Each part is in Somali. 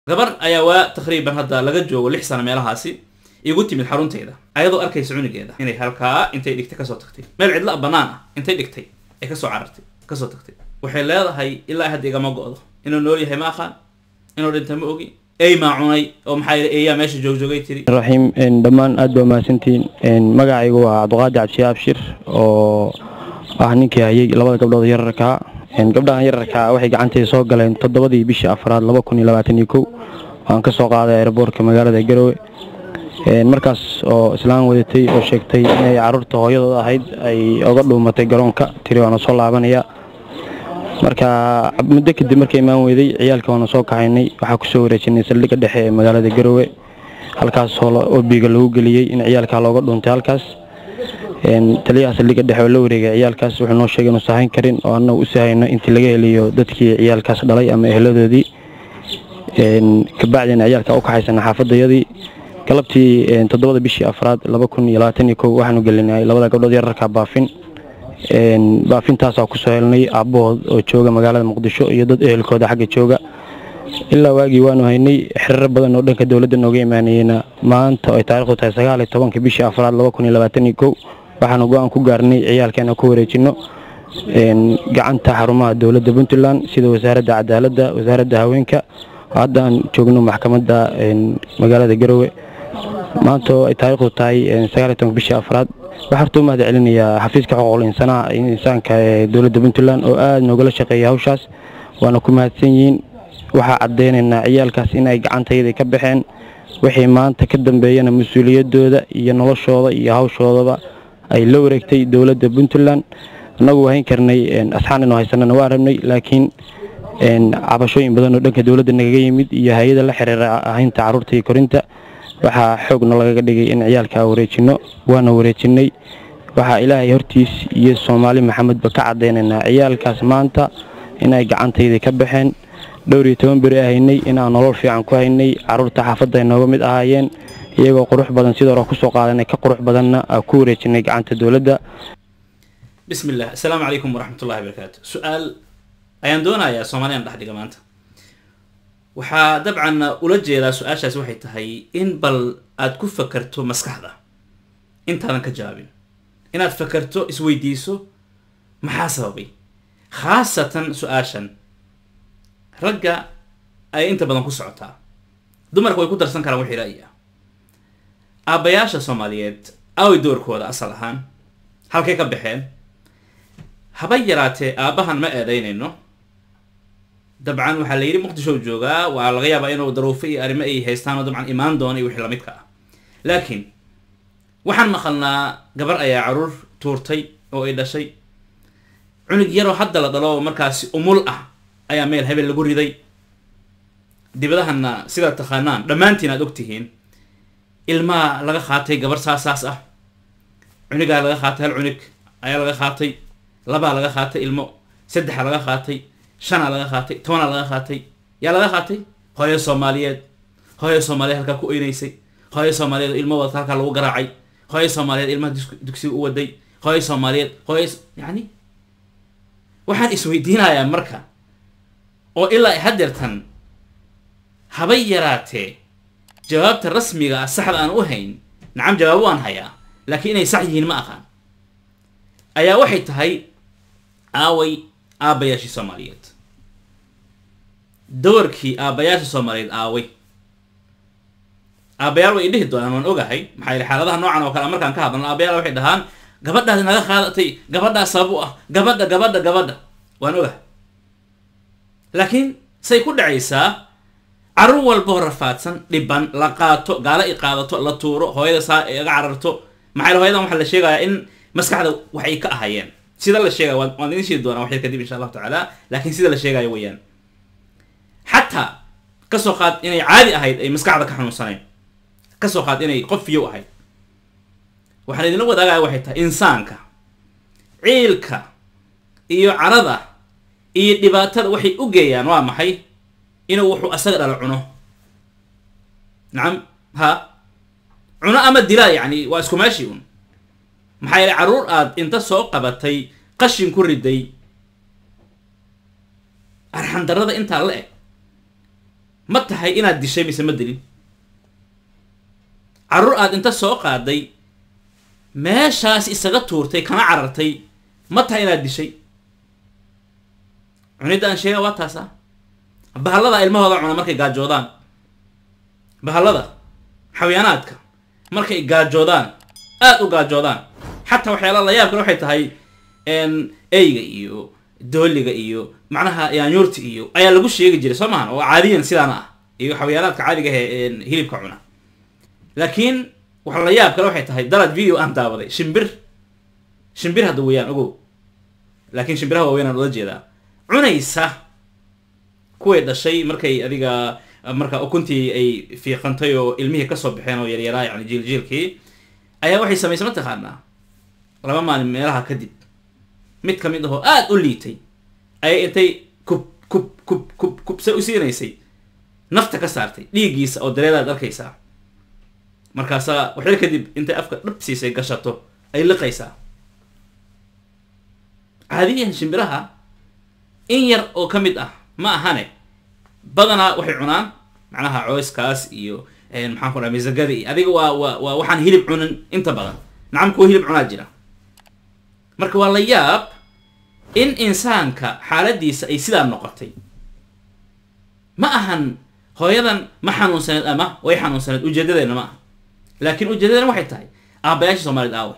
gabar ayaa waa taqriiban hadda laga joogo lix sano meelahaasi igu timid xaruntayda ayadoo arkaysa cunigeeda inay halkaa intay dhigtay kasoo tagtay meel cidla banaan ah intay dhigtay ay kasoo carartay kasoo tagtay waxay leedahay ilaa hadda igama go-do inuu nool yahay ma aqaan inuu dhinta ma ogi ey maa cunay oo maxaa yidhi eeyaa meesha joogjoogay tiri raxiim dhammaan aad baa mahadsantihiin magacaygu waa cabdiqaadi cabdishi abshir oo ah ninkii hayay labada gabdhood yararkaa gabdhahan yararkaa waxay gacantayda soo galeen toddobadii bishii afraad laba kun iyo labaatan iyo kow waan ka soo qaaday aeroboortka magaalada garowe markaas oo islaan wadatay oo sheegtay inay caruurta hooyadood ahayd ay oga dhuumatay garoonka tiri waana soo laabanaya marka muddo kadib markay imaan weyday ciyaalka waana soo kaxaynay waxaa kusoo wareejinay saldhigga dhexe ee magaalada garowe halkaas oo biiga lagu geliyey in ciyaalkaa looga dhuuntay halkaas taliyaha saldhigga dhexe oo la wareegay ciyaalkaas wuxuu noo sheegay inuu sahayn karin oo annagu u sahayno intii laga heliyo dadkii ciyaalkaas dhalay ama eheladoodii kabacdina ciyaalka u kaxaysana xaafadayadii galabtii toddobada bishii afraad laba kun iyo labaatan iyo kow waxaanu gelinay labada gabdhood yararka baafin baafintaasaa kusoo helnay aabbahood oo jooga magaalada muqdisho iyo dad ehelkooda xagga jooga ilaa waagii waanu haynay xiriiro badan oo dhanka dowladda nooga imaanayeyna maanta ay taarikhdu tahay sagaal iyo tobanka bishii afraad laba kun iyo labaatan iyo kow waxaanu go-aan ku gaarnay ciyaalkeena ku wareejino gacanta xarumaha dowladda puntland sida wasaaradda cadaaladda wasaaradda haweenka hadda aan joogno maxkamadda magaalada garowe maanta oo ay taarikhdu tahay sagaal iyo tobanka bishii afraad waxaa horta u mahad celinayaa xafiiska xuquuqul insaanaha insaanka ee dowladda puntland oo aada noogala shaqeeyay hawshaas waana ku mahadsan yihiin waxaa caddaynaynaa ciyaalkaas in ay gacantayda ka baxeen wixii maanta ka dambeeyana mas-uuliyaddooda iyo noloshooda iyo hawshoodaba ay la wareegtay dowladda puntland annagu hayn karnay asxaan inuu haysanana waa rabnay laakiin cabashooyin badan oo dhanka dowladda nagaga yimid iyo hay-ada la xiriira ahaynta carruurta iyo korinta waxaa xoogna lagaga dhigay in ciyaalkaa wareejinno waana wareejinay waxaa ilaahay hortiis iyo soomaali maxamedba ka caddaynaynaa ciyaalkaas maanta inay gacantayda ka baxeen dhowr iyo toban beri haynay inaan nolol fiican ku haynay carruurta xaafadda ay nooga mid ahaayeen iyagoo qurux badan sidoo hore kusoo qaadanay ka qurux badanna aa ku wareejinay gacanta dowladda bismi illah assalaamu calaykum waraxmat ullahi barakaatu su-aal ayaan doonayaa soomaaliyan dhex dhiga maanta waxaa dabcan ula jeedaa su-aashaasi waxay tahay in bal aad ku fakerto maskaxda intaadan ka jawaabin inaad fakerto isweydiiso maxaa sababay khaasatan su-aashan ragga ay inta badan ku socotaa dumarka way ku darsan karaan wixii ra'yi ah aabbayaasha soomaaliyeed aaway doorkooda asal ahaan halkay ka baxeen haba yaraatee aabbahan ma eedaynayno dabcan waxaa la yidhi muqdisho joogaa waa laga yaabaa inuu daruufo iyo arrimo ay haystaan oo dabcan imaan doona iyo wixii lamidka ah laakiin waxaan maqalnaa gabar ayaa caruur tuurtay oo ay dhashay cunug yaroo hadda la dhalo oo markaasi umul ah ayaa meel hebel lagu riday dibadahanna sidaad taqaanaan dhammaantiin aad ogtihiin ilmaa laga qaatay gabar saasaas ah cunigaa laga qaatay hal cunug ayaa laga qaatay labaa laga qaatay ilmo saddexa laga qaatay shanaa laga qaatay tobanaa laga qaatay yaa laga qaatay hooyo soomaaliyeed hooyo soomaaliyeed halkaa ku oynaysay hooyo soomaaliyeed ilmo wadata halkaa lagu garaacay hooyo soomaaliyeed ilmaha dugsiga u waday hooyo soomaaliyeed hooyo yani waxaan isweydiinayaa marka oo ilaa hadeertan habay yaraatee jawaabta rasmiga ah saxda aan u hayn nacam jawaabo waan hayaa laakiin inay sax yihiin ma aqaan ayaa waxay tahay aaway aabbayaashii soomaaliyeed doorkii aabbayaasha soomaaliyeed aaway aabbayaal way dhihi doonaan waan ogahay maxaa yili xaaladaha noocan oo kale markaan ka hadlano aabbayaal waxay dhahaan gabadhaadi naga qaadatay gabadhaa sabab u ah gabadha gabadha gabadha waan ogahay laakiin say ku dhacaysaa carruur walboo rafaadsan dhiban la qaato gaalo i qaadato la tuuro hooyada saa iga cararto maxaa yili hooyadan waxaa la sheegayaa in maskaxda waxay ka ahayeen sida la sheegaya waan waan idin sheegi doonaa waxyar kadib insha allahu tacaala laakiin sida la sheegayo weeyaan xataa kasoo qaad inay caadi ahayd ay maskaxda ka xanuunsanayn kasoo qaad inay qof fiyow ahayd waxaan idinla wadaagaya waxay tahay insaanka ciilka iyo carada iyo dhibaatada waxay u geeyaan waa maxay inuu wuxuu asaga dhala cuno nacam ha cuno ama dilaa yacni waa isku meeshii un maxaa yeelay carruur aad inta soo qabatay qashin ku riday arxandarrada intaa la eg ma tahay inaad dishay mise ma dilin carruur aad inta soo qaaday meeshaas isaga tuurtay kana carartay ma tahay inaad dishay cunidda aan sheega waa taas ah bahallada ilmahooda cuna markay gaajoodaan bahallada xayaanaadka markay gaajoodaan aada u gaajoodaan xataa waxyaala la yaabkan waxay tahay eyga iyo dooliga iyo macnaha yaanyuurta iyo ayaa lagu sheegi jiray soo maahan oo caadiyan sidaana ah iyo xayaanaadka caadiga ahe hilibka cuna laakiin waxa la yaab kale waxay tahay dalad video aan daawaday shimbir shimbir hadda weeyaan ogow laakiin shimbiraha waaweynaan ula jeedaa cunaysa kuway dhashay markay adiga marka ukuntii ay fiiqantay oo ilmihii kasoo baxeen oo yaryaraa yani jiiljiilkii ayaa waxay samaysay ma taqaanaa laba maalin meelaha kadib mid ka mid ahoo aada u liitay ayay intay kub kub kub kub kub se u siinaysay nafta ka saartay dhiiggiisa oo dareeraad arkaysaa markaasaa waxyar kadib intay afka dhab siisay gashato ay liqaysaa caadiyan shimbiraha in yar oo ka mid ah ma ahane badanaa waxay cunaan macnaha cooyskaas iyo maxaan ku dhaha misagada iyo adiga waa waa waa waxaan hilib cunin inta badan nacam kuwa hilib cunaa jira marka waa la yaab in insaanka xaaladiisa ay sidaa noqotay ma ahan hooyadan ma xanuunsaneed ama way xanuunsaneed ujeedadeena ma aha laakiin ujeedadeena waxay tahay aabayaasha soomaaliyed aawe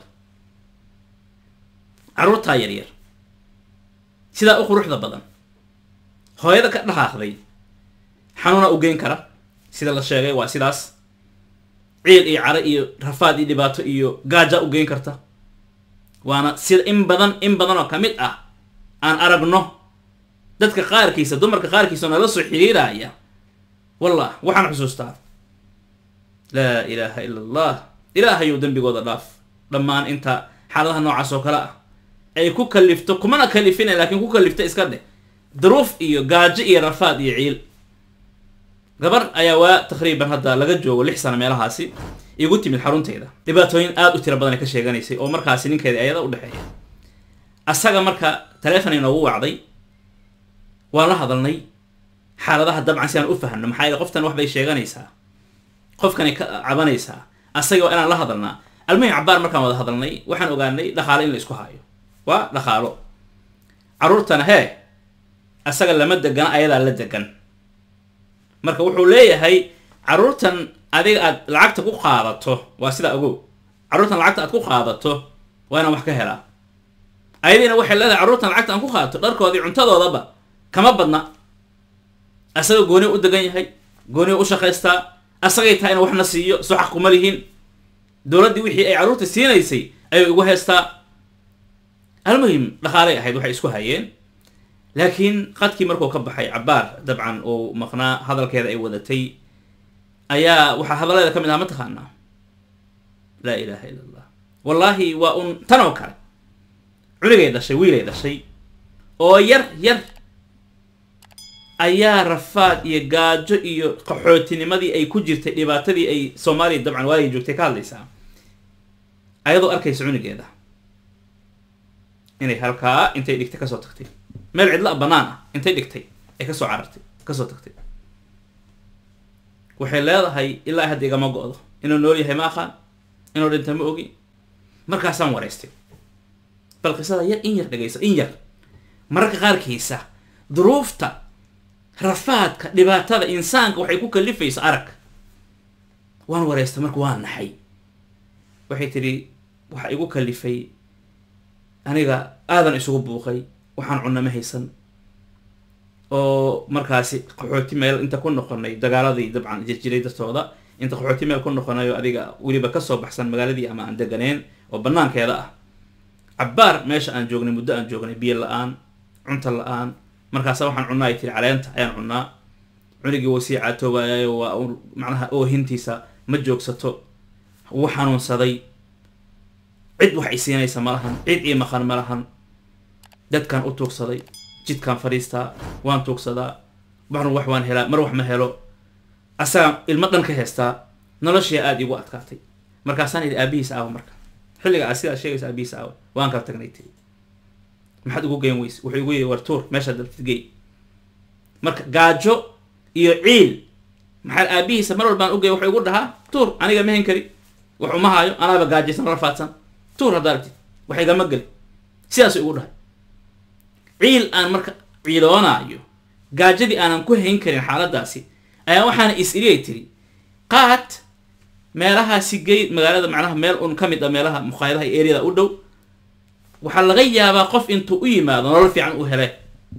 carruurtaa yaryar sidaa u quruxda badan hooyada ka dhaqaaqday xanuuna u geyn kara sida la sheegay waa sidaas ciil iyo caro iyo rafaad iyo dhibaato iyo gaaja u geyn karta waana sida in badan in badan oo ka mid ah aan aragno dadka qaarkiisa dumarka qaarkiisa oo nala soo xiriiraya wallah waxaan xusuustaa laa ilaaha ila allah ilaahayow dembigooda dhaaf dhammaan inta xaaladaha noocaas oo kale ah ay ku kalifto kumana kalifina laakiin ku kalifta iska dheh duruuf iyo gaajo iyo rafaad iyo ciil gabar ayaa waa taqriiban hadda laga joogo lix sano meelahaasi igu timid xarunteyda dhibaatooyin aada u tira badan ay ka sheeganaysay oo markaasi ninkeeda ayada u dhexeeya asaga marka taleefon inoogu wacday waan la hadalnay xaaladaha dabcan si aan u fahno maxaa yeele qoftan wax bay sheeganaysaa qofkanay ka cabanaysaa asaga waa inaan la hadalnaa almuhim cabaar markaan wada hadalnay waxaan ogaanay dhaqaalo in la isku hayo waa dhaqaalo carruurtana hee asaga lama degana ayadaa la degan marka wuxuu leeyahay carruurtan adiga aad lacagta ku qaadato waa sidaa ogow carruurtan lacagta aad ku qaadato waa inaan wax ka helaa ayadiina waxay leedahay carruurtan lacagta aan ku qaadato dharkoodii cuntadoodaba kama badna asaga gooni u degan yahay gooni u shaqaystaa asagay tahay ina waxna siiyo soo xaq kuma lihiin dowladdii wixii ay carruurta siinaysay ayuu igu haystaa almuhim dhaqaalay ahayd waxay isku hayeen laakiin qadkii markuu ka baxay cabaar dabcan uu maqnaa hadalkeeda ay wadatay ayaa waxaa hadalleeda ka mid aha ma taqaanaa laa ilaaha illa allah wallaahi waa un tan oo kale cunigay dhashay wiilay dhashay oo yar yar ayaa rafaad iyo gaajo iyo qaxootinimadii ay ku jirtay dhibaatadii ay soomaaliya dabcan waaligay joogtay ka hadlaysaa ayadoo arkaysa cunigeeda inay halkaa intay dhigtay kasoo tagtay meel cidla bannaan ah intay dhigtay ay kasoo carartay kasoo tagtay waxay leedahay ilaa hadda igama go-do inuu nool yahay ma aqaan inuu dhinta ma ogi markaasaan waraystay bal qisada yar in yar dhegayso in yar mararka qaarkiisa duruufta rafaadka dhibaatada insaanka waxay ku kalifaysa arag waan waraystay marka waa naxay waxay tidhi waxa igu kalifay aniga aadan isugu buuqay waxaan cunna ma haysan oo markaasi qaxooti meel inta ku noqonay dagaaladii dabcan jirjiray dartooda inta qaxooti meel ku noqonay oo adiga weliba kasoo baxsan magaaladii ama aan deganeen oo banaankeeda ah cabbaar meesha aan joognay muddo aan joognay biyo la-aan cunta la-aan markaasa waxaan cunnaa ay tiri caleenta ayaan cunnaa cunigii wuu sii caatoobayayo waa macnaha oohintiisa ma joogsato wuu xanuunsaday cid wax isiinaysa ma lahan cid ii maqan ma lahan dadkaan u tuugsaday jidkaan fadhiistaa waan tuugsadaa mar wax waan helaa mar wax ma helo asagaan ilmo dhan ka heystaa noloshii aada igu adkaatay markaasaan idhi aabihiis aawa marka xilliga aad sidaa sheegaysa aabihiis aawa waan kala tagnay tiri maxaad ugu geyn weyse wuxuu igu yidhi war tuur meeshaad dabtid gey marka gaajo iyo ciil maxaa aabihiisa mar walbaan ugey wuxuu igu dhahaa tuur aniga ma hen kari wax uma haayo anaaba gaajaysan rafaadsan tuur haddaa aragtid wax igama geli sidaasuu igu dhahay ciil aan marka ciiloonaayo gaajadii aanan ku hayn karin xaaladaasi ayaa waxaana is iliyay tiri qaad meelahaasi gey magaalada macnaha meel un ka mid a meelaha mukhaayadaha iyo eryada u dhow waxaa laga yaabaa qof intuu u yimaado nolol fiican u hele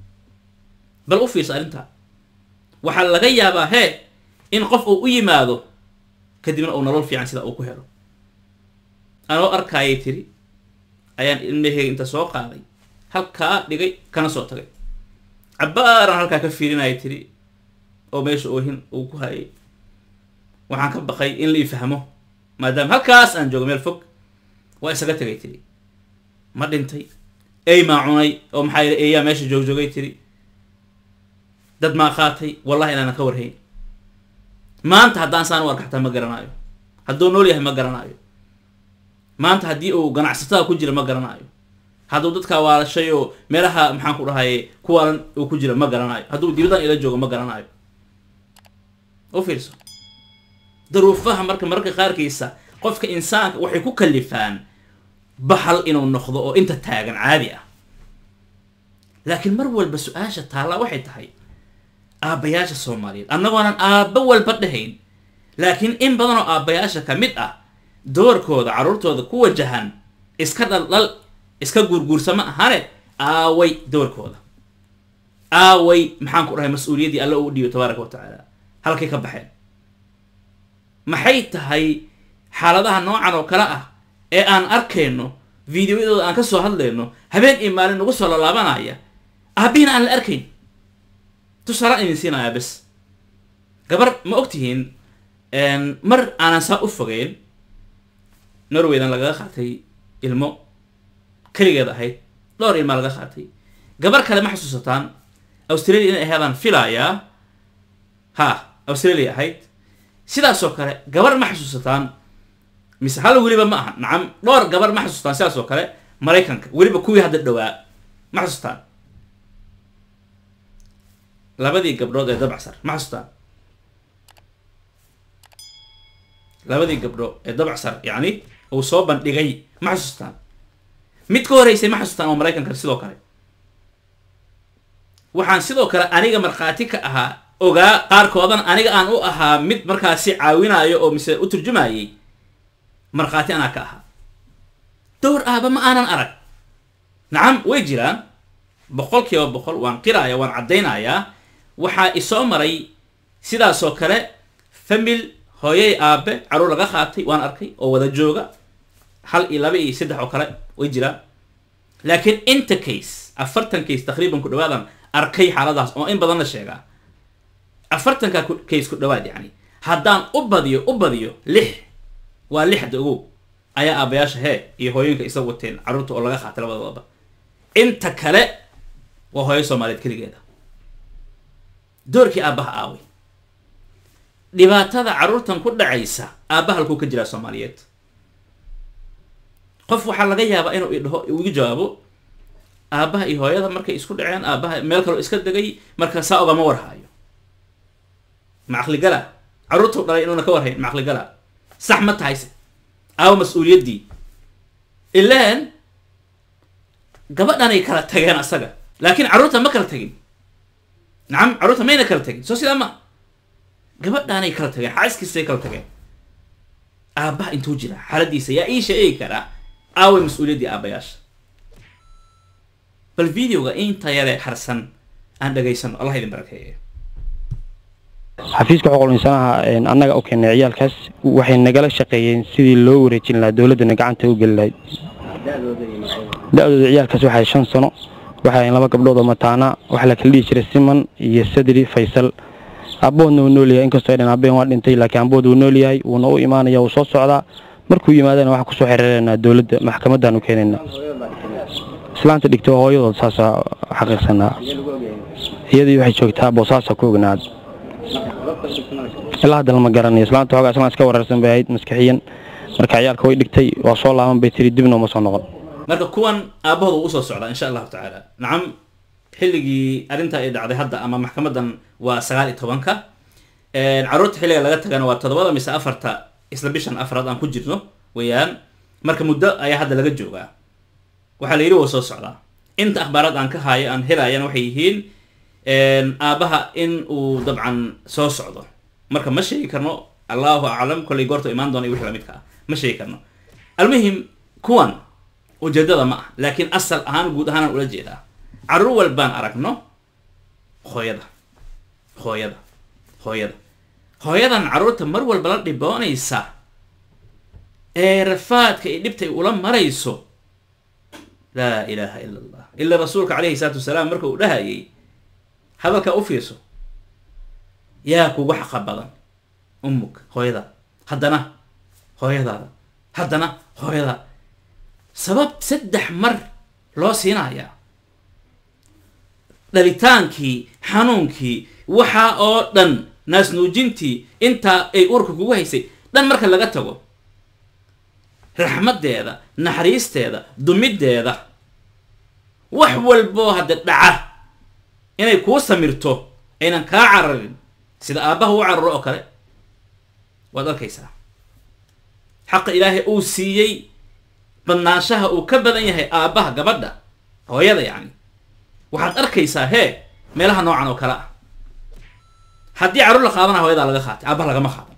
bal u fiirsa arrintaa waxaa laga yaabaa hee in qof uu u yimaado kadibna uu nolol fiican sida uu ku helo anoo arkaayay tiri ayaan ilmaheyga inta soo qaaday halkaa dhigay kana soo tagay cabbaaran halkaa ka fiirinaya tiri oo meesha oohin uu ku hayay waxaan ka baqay in la ii fahmo maadaama halkaas aan joogo meel fog waa isaga tegay tiri ma dhintay ey maa cunay oo maxaa yidhi eeyaa meesha joogjoogay tiri dad maa qaatay wallahi inaanan ka warhayn maanta haddaan saan u arka xataa ma garanaayo hadduu nool yahay ma garanaayo maanta haddii uu ganacsatada ku jira ma garanaayo hadduu dadkaa waalashay oo meelaha maxaan ku dhahaye kuwaalan uu ku jira ma garanaayo hadduu dibadan ila joogo ma garanaayo u fiirso daruufaha marka mararka qaarkiisa qofka insaanka waxay ku kalifaan bahal inuu noqdo oo inta taagan caadi ah laakiin mar walba su-aasha taallaa waxay tahay aabbayaasha soomaaliyeed annagoonan aabba walba dhahayn laakiin in badan oo aabbayaasha ka mid ah doorkooda carruurtooda ku wajahan iska dhaldhal iska guurguursama ahane aaway doorkooda aaway maxaan ku dhahay mas-uuliyaddii alla uu dhiibo tabaaraka wa tacaala halkay ka baxeen maxay tahay xaaladaha noocan oo kale ah ee aan arkayno videoyadooda aan ka soo hadlayno habeen iyo maalin nagu soo lalaabanaya aabbihiina aan la arkayn tusaalaan idin siinayaa bes gabar ma og tihiin mar aanan saa u fogeyn norwaydan lagaga qaatay ilmo keligeed ahayd dhowr ilmaa laga qaatay gabar kale ma xasuusataan australia inay ahaydaan filayaa ha australia ahayd sidaasoo kale gabar ma xasuusataan mise hal weliba ma aha nacam dhowr gabar ma xasuustaan sidaas oo kale maraykanka weliba kuwii hadda dhowaa ma xasuustaan labadii gabdhood ee dabacsar ma xasuustaan labadii gabdho ee dabacsar yacni uu soo bandhigay ma xasuustaan mid ka horeysay ma xasuustaan oo maraykanka sidoo kale waxaan sidoo kale aniga markhaati ka ahaa ogaa qaarkoodan aniga aan u ahaa mid markaasi caawinayo oo mise u turjumayay markhaati anaa ka ahaa dowr aaba ma aanan arag nacam way jiraan boqol kiiba boqol waan qiraaya waan caddaynayaa waxaa isoo maray sidaasoo kale famil hooyay aabe caruur laga qaatay waan arkay oo wada jooga hal iyo laba iyo saddex oo kale way jiraan laakiin inta case afartan case taqriiban ku dhawaadan arkay xaaladaas oo in badan la sheegaa afartanka case ku dhawaad yacni haddaan u badiyo u badiyo lix waa lixda ogow ayaa aabayaasha hee iyo hooyinka isa wateen carruurta oo laga qaatay labadoodaba inta kale waa hooyo soomaaliyeed keligeeda doorkii aabbaha aaway dhibaatada carruurtan ku dhacaysa aabbaha halkuu ka jiraa soomaaliyeed qof waxaa laga yaabaa inuu idhaho igu jawaabo aabbaha iyo hooyada markay isku dhaceen aabbaha meel kaloo iska degay marka saa ogama warhaayo ma caqligala carruurtuu dhalay inuuna ka warhayn ma caqligala sax ma tahayse aawo mas-uuliyaddii ilaan gabadhanay kala tageen asaga laakiin carruurta ma kala tagin nacam carruurta mayna kala tagin soo sidaa ma gabadhaanay kala tageen xaaskiisay kala tageen aabbaha intuu jira xaaladiisa yaa ii sheegi karaa aaway mas-uuliyaddii aabbayaasha bal videoga inta yare harsan aan dhegaysano allah idin barakeeyo xafiiska xuquuqul insaanaha annaga u keenay ciyaalkaas waxay nagala shaqeeyeen sidii loo wareejin lahaa dowladdana gacanta u geli lahayd da-dooda ciyaalkaas waxay shan sano waxay laba gabdhood oo mataana waxaa la kala dhihi jiray siman iyo sadri faysal abboodna wuu nool yahay inkastoo ay dhan abbeen waa dhintay laakiin abbood wuu nool yahay wuuna u imaanaya wuu soo socdaa markuu yimaadana waxaan kusoo xiriireynaa dowladda maxkamaddaanu keenaynaa islaanta dhigto hooyadood saasaa xaqiiqsanaa iyadii waxay joogtaa boosaasa ku ognaad ilaa hadda lama garanayo islaanta xoogaa islaan iska wararsan bay ahayd maskixiyan marka ciyaalka way dhigtay waa soo laaban bay tiri dibna uma soo noqon marka kuwan aabahooda uu usoo socdaa insha allahu tacaala nacam xilligii arrintaa ay dhacday hadda ama maxkamadan waa sagaal iyo tobanka caruurta xilliga laga tagana waa toddobada mise afarta isla bishan afraad aan ku jirno weeyaan marka muddo ayaa hadda laga joogaa waxaa la yidhi waa soo socdaa inta akhbaaraad aan ka haayo aan helaayana waxay yihiin aabbaha in uu dabcan soo socdo marka ma sheegi karno allahu aclam kollay goorta imaan doona iyo wixii lamidka ah ma sheegi karno almuhim kuwan ujeedada ma ah laakiin asal ahaan guud ahaanaan ula jeedaa carruur walbaan aragno hooyada hooyada hooyada hooyadan carruurta mar walba la dhiboonaysa ee rafaadka iyo dhibta ay ula marayso laa ilaaha ila allah ila rasuulka calayhi salaatu wasalaam marka uu dhahayay hadalkaa u fiirso yaa kugu xaqa badan ummug hooyada haddana hooyadaada haddana hooyada sabab saddex mar loo siinayaa dhabitaankii xanuunkii waxaa oo dhan naasnuujintii intaa ay urka kugu haysay dhan marka laga tago raxmaddeeda naxariisteeda dumiddeeda wax walboo hadda dhaca inay kuu samirto aynan kaa cararin sida aabbaha u cararo oo kale waad arkaysaa xaqa ilaahay uu siiyey badnaanshaha uu ka badan yahay aabbaha gabadha hooyada yacni waxaad arkaysaa hee meelaha noocan oo kale ah haddii carruur la qaadana hooyadaa laga qaatay aabbaha lagama qaadan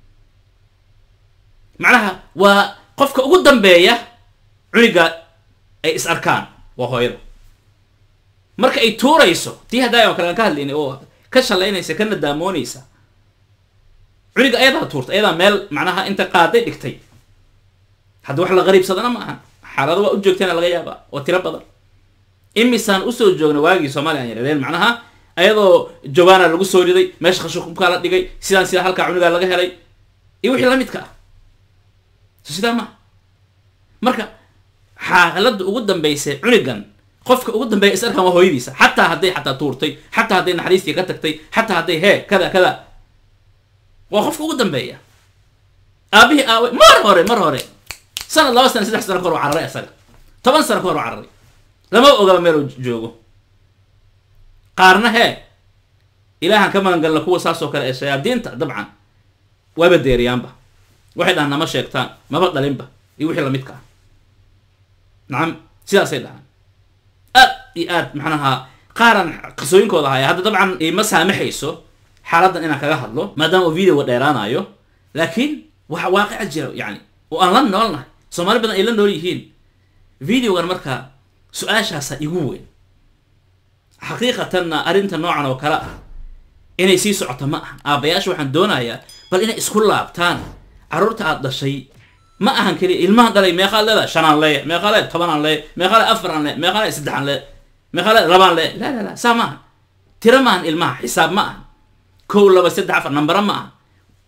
macnaha waa qofka ugu dambeeya cuniga ay is arkaan waa hooyada marka ay tuurayso tii haddaay oo kale aan ka hadlaynay oo ka shalaynaysa ka nadaamoonaysa cuniga ayadaa tuurta ayadaa meel macnaha inta qaaday dhigtay hadda wax la qariibsadana ma ahan xaalado waa u joogteena laga yaabaa oo tiro badan imisaan usoo joogna waagii soomaaliya aan yaradeen macnaha ayadoo jawaana lagu soo riday meesha khashukumkaa la dhigay sidaan sidaa halkaa cunigaa laga helay iyo wixii la midka ah so sidaa maa marka xaaladda ugu dambaysay cunigan qofka ugu dambeeya is arkaan waa hooyadiisa xataa hadday xataa tuurtay xataa hadday naxariistii ka tagtay xataa hadday hee kada kada waa qofka ugu dambeeya aabihii aawe mar hore mar hore sanad laba sana saddex sano ka hor u cararay asaga toban sano ka hor u cararay lama ogaba meel uu joogo qaarna hee ilaahan ka magangalna kuwa saas oo kale ee shayaadiinta dabcan waaba deeriyaanba waxay dhahaan nama sheegtaan maba dhalinba iyo wixii lamidka ah nacam sidaasay dhahaan aad iyo aad macnaha qaaran qisooyinkooda haya hadda dabcan ima saamaxayso xaaladdan inaan kaga hadlo maadaama uu videoga dheeraanayo laakiin waxa waaqica jira yani oo aan la noolnahay soomaali badan ay la nool yihiin videogan markaa su-aashaasa igu weyn xaqiiqatanna arrinta noocan oo kale ah inay sii socoto ma ahan aabbayaasha waxaan doonayaa bal inay isku laabtaan carruurta aad dhashay ma ahan keliya ilmahan dhalay meeqaad leedahay shanaan leeya meeqaa le tobanaan leeya meeqaa le afaraan le meeqaa le saddexaan le meeqaa le labaan le la la la saa ma ahan tiro ma ahan ilmaha xisaab ma ahan kow laba saddex afar nambara ma ahan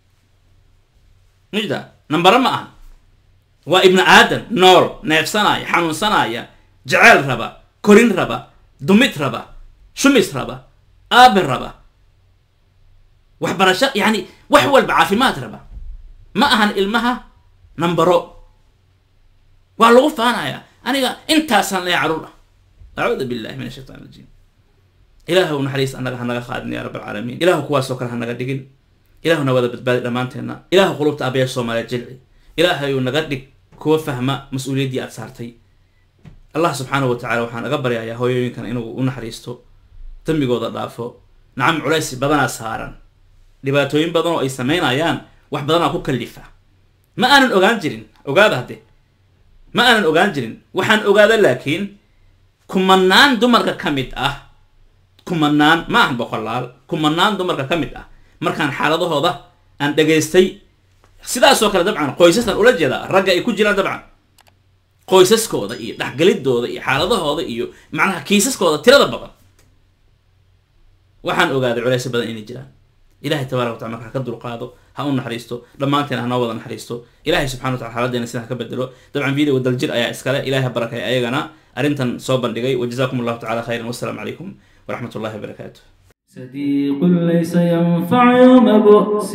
mujda nambara ma ahan waa ibnu aadan nool neefsanaya xanuunsanaya jeceyl raba korin raba dumid raba shumis raba aabe raba waxbarasho yani wax walba caafimaad raba ma ahan ilmaha nambaro waa lagu faanaya aniga intaasaan leeya carruur ah acuudu billahi min ashaytaan rajiim ilaahu naxariis annaga hanaga qaadin ya rab alcaalamiin ilahu kuwaasoo kale hanaga dhigin ilaahuna wada badbaadi dhammaanteenna ilahu qulubta aabaya soomaaliya jilci ilaahayuu naga dhig kuwa fahma mas-uuliyaddii aad saartay allah subxaanahu watacala waxaan naga baryayaa hooyooyinkan inuu u naxariisto dambigooda dhaafo nacam culays badanaa saaran dhibaatooyin badan oo ay samaynayaan wax badanaa ku kallifa ma aanan ogaan jirin ogaada hadde ma aanan ogaan jirin waxaan ogaada laakiin kumanaan dumarka ka mid ah kumanaan ma ahan boqolaal kumanaan dumarka ka mid ah markaan xaaladahooda aan dhegaystay sidaasoo kale dabcan qoysastan ula jeedaa ragga ay ku jiraan dabcan qoysaskooda iyo dhexgelidooda iyo xaaladahooda iyo macnaha kiisaskooda tirada badan waxaan ogaaday culeysyo badan inay jiraan ilahay tabarak watala marka ha ka dulqaado ha u naxariisto dhammaanteen hanoo wada naxariisto ilahay subxana wa tala xaaladeena sida ha ka bedelo dabcan videoga daljir ayaa iskale ilahay ha barakay ayagana arrintan soo bandhigay wajazakum allahu tacala khayran wassalaamu calaykum waraxmat ullahi wabarakaatu صديق ليس ينفع يوم بؤس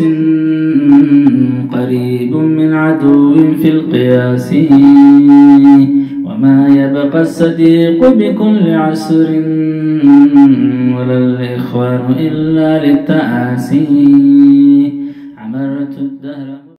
قريب من عدو في القياس ومن وما يبقى الصديق بكل عسر ولا الإخوان إلا للتآسي عمرت الدهر